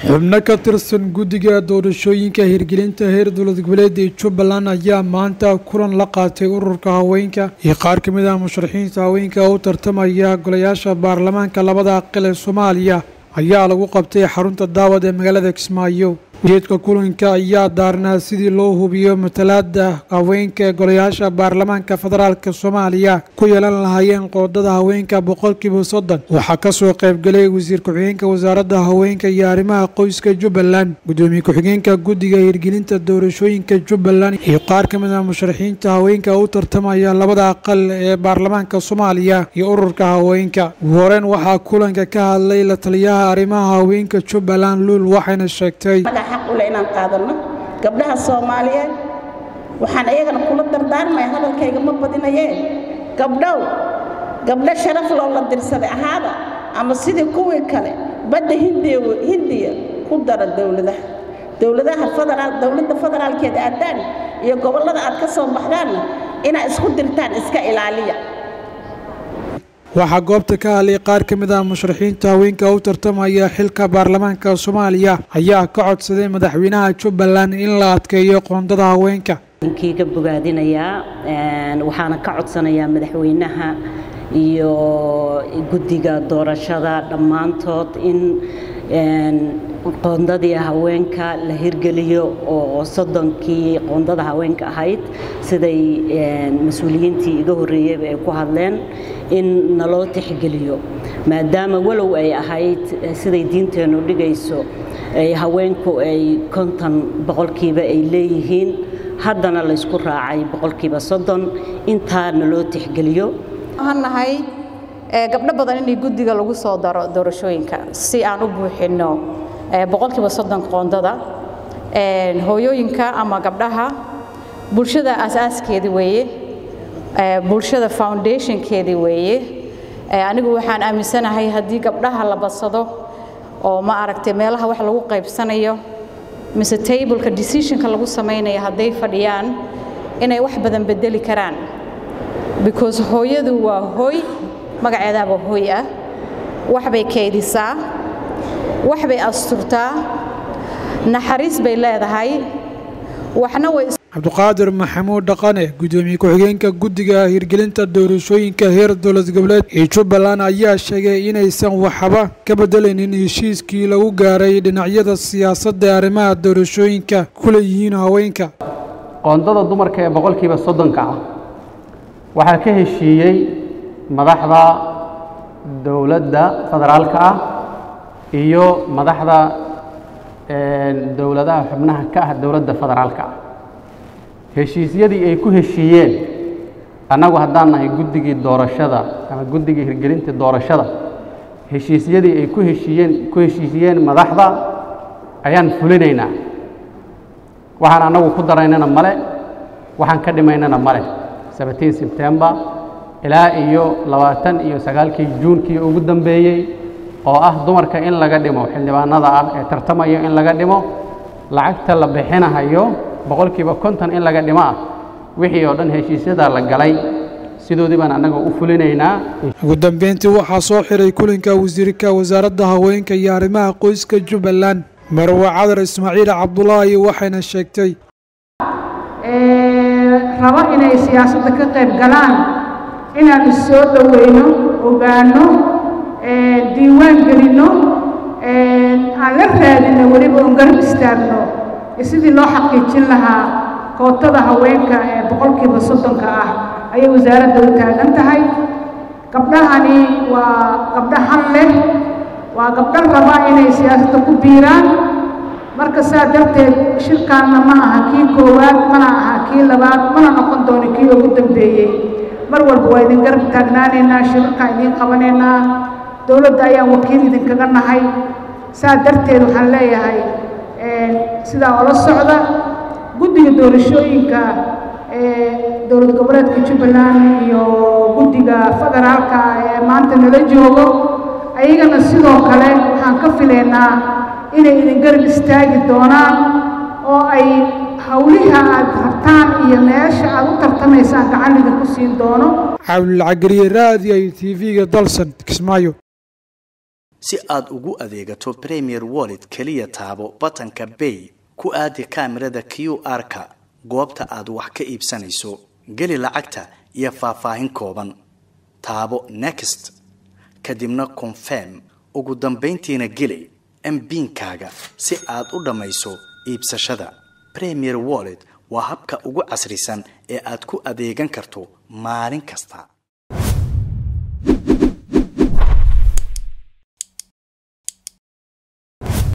xubno ka tirsan guddiga doorashooyinka hirgelinta heer dowlad goboleeda ee jubbaland ayaa maanta kulan la qaatay ururka haweenka iyo qaar ka mid ah musharaxiinta haweenka u tartamaya golayaasha baarlamaanka labada aqal ee soomaaliya ayaa lagu qabtay xarunta daawad ee magaalada kismaayo ujeedka kulanka ayaa daarnaa sidii loo hubiyo matalaada haweenka ee golayaasha baarlamaanka federaalk soomaaliya ku yeelan lahaayeen qoodada haweenka boqolkiiba soddon waxaa kasoo qaybgalay wasiir ku-xigeenka wasaaradda haweenka iyo arrimaha qoyska jubbaland gudoomiye ku-xigeenka guddiga hirgelinta doorashooyinka jubbaland iyo qaar ka mid ah musharaxiinta haweenka u tartamaya labada aqal ee baarlamaanka soomaaliya iyo ururka haweenka ugu horeen waxaa kulanka ka hadlay la taliyaha arrimaha haweenka jubbaland luul waxayna sheegtay xaq ule inaan qaadano gabdhaha soomaaliyeed waxaan iyagana kula dardaarmaya hadalkayga ma badinayee gabdhow gabdho sharaf loo la dirsaday ahaada ama sidii kuwii kale badda hindiya ku dara dowladaha dowladaha federaal dowladda federaalkeed aadaan iyo gobollada aad ka soo baxdaanna inaad isku dirtaan iska ilaaliya waxaa goobta ka hadlay qaar ka mid ah musharaxiinta haweenka u tartamaya xilka baarlamaanka soomaaliya ayaa ka codsaday madaxweynaha jubbaland in la adkeeyo qoondada haweenka kii ka bogaadinayaa waxaana ka codsanayaa madaxweynaha iyo guddiga doorashada dhammaantood in qoondadii haweenka la hirgeliyo oo soddonkii qoondada haweenka ahayd siday mas-uuliyiintii iga horreeyeyba ay ku hadleen in naloo tixgeliyo maadaama walow ay ahayd siday diinteennu dhigayso haweenku ay konton boqolkiiba ay leeyihiin haddana laysku raacay boqolkiiba soddon intaa naloo tixgeliyo nahay gabdho badan inay guddiga lagu soo daro doorashooyinka si aan u buuxinno boqolkiiba soddon qoondada hooyooyinka ama gabdhaha bulshada asaaskeedii weeye bulshada foundationkeedii weeye anigu waxaan aaminsanahay haddii gabdhaha la badsado oo ma aragtay meelaha wax lagu qaybsanayo mise tableka decisionka lagu samaynayo hadday fadhiyaan inay wax badan bedeli karaan because hooyadu waa hooy magaceedaaba hooy ah waxbay kaydisaa waxbay asturtaa naxariis bay leedahay waxna way cabduqaadir maxamuud dhaqane gudoomiye ku-xigeenka guddiga hirgelinta doorashooyinka heer dowlad goboleed ee jubbaland ayaa sheegay inaysan waxba ka bedelaynin heshiiskii lagu gaaray dhinacyada siyaasadda ee arrimaha doorashooyinka ku leeyihiin haweenka qoondada dumarka ee boqolkiiba soddonka ah waxaa ka heshiiyey madaxda dowladda federaalka ah iyo madaxda dowladaha xubnaha ka ah dowladda federaalka ah heshiisyadii ay ku heshiiyeen annagu haddaan nahay guddigii doorashada ama guddigii hirgelinta doorashada heshiisyadii ay ku heshiiyeen ku heshiisiyeen madaxda ayaan fulinaynaa waxaan annagu ku daraynana male waxaan ka dhimaynana male seventeen sebtembar ilaa iyo labaatan iyo sagaalkii juunkii ugu dambeeyey oo ah dumarka in laga dhimo xildhibaanada ah ee tartamayo in laga dhimo lacagta la bixinahayo boqolkiiba konton in laga dhimo ah wixii oo dhan heshiisyadaa la galay sidoodii baan annaga u fulinaynaa ugu dambeyntii waxaa soo xiray kulanka wasiirka wasaaradda haweenka iyo arrimaha qoyska jubbaland marwe cadar ismaaciil cabdulaahi waxayna sheegtay rabo inay siyaasadda ka qayb galaan inaan is soo dhoweyno ogaanno diiwaan gelinno aan la raadinno weliba oon garab istaagno sidii loo xaqiijin lahaa kootada haweenka ee boqolkiiba soddonka ah ayay wasaaradda u taagan tahay gabdhahani waa gabdho han leh waa gabdho raba inay siyaasadda ku biiraan marka saa darteed shirkaanna ma aha kii koowaad mana aha kii labaad mana noqon doono kii ugu dambeeyey mar walba waa idin garab taagnaanaynaa shirarkaan idiin qabanaynaa dowladda ayaan wakiil idinkaga nahay saa darteed waxaan leeyahay sidaa ola socda guddiga doorashooyinka ee dowlad goboleedka jubbaland iyo guddiga federaalka ee maanta nala joogo ayagana sidoo kale waxaan ka filaynaa inay idin garab istaagi doonaan oo ay hawliha aad rabtaan iyo meesha aad u tartamaysaan gacan idinku siin doono cabdulcagariye raadi ay t v-ga dalsan kismaayo si aad ugu adeegato premier wallet keliya taabo batanka bay ku aadi kaamirada q r-ka goobta aad wax ka iibsanayso geli lacagta iyo faahfaahin kooban taabo next kadibna confirm ugu dambayntiina geli mbiinkaaga si aad u dhammayso iibsashada premier wallet waa habka ugu casrisan ee aad ku adeegan karto maalin kasta